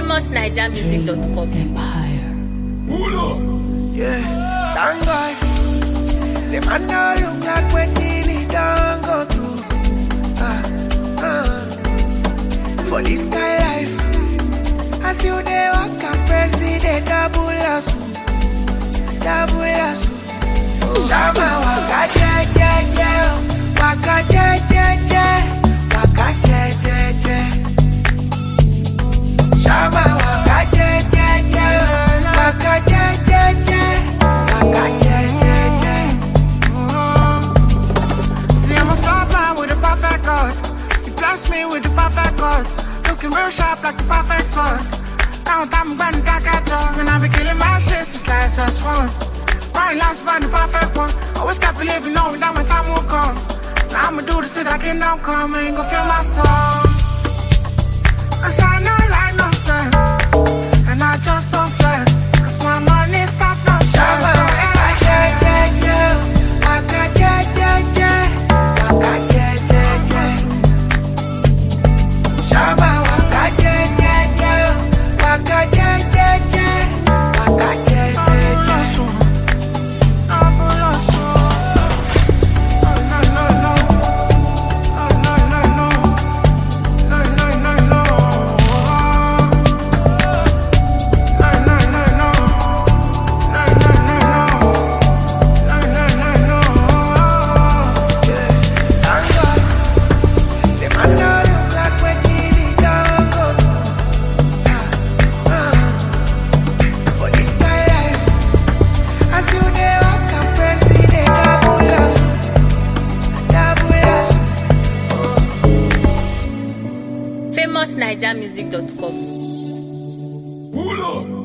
famousnigermusic.com. Yeah, thank God. Say man no look like when he don't go through. Ah, ah. For this kind life, as you dey walk and president double hustle, double hustle. Shama waka je je je, oh. waka je je je, waka je je je. Shama waka je je je, oh. waka je je je, waka je je je. See, I'm a fly blind with a perfect God. You bless me with the perfect cause. Looking real sharp like the perfect sword. Now I'm going back at you. And I be killing my shit since last S1. Right last find the perfect one. Always kept believing, knowing that my time will come. Now I'ma do this till I can now come. I ain't gon' feel my soul. Cause I know like no sense. And I just so blessed. Cause my money stop no Shama stress. waka je je je, waka je je je, waka je je je. Shama waka je je je, waka je je je, waka je je je. Thank God. Say man no look like when he don't go through. Ah, ah. For this kind life, as you dey walk and president double hustle, double hustle. famousnigermusic.com. Pull up.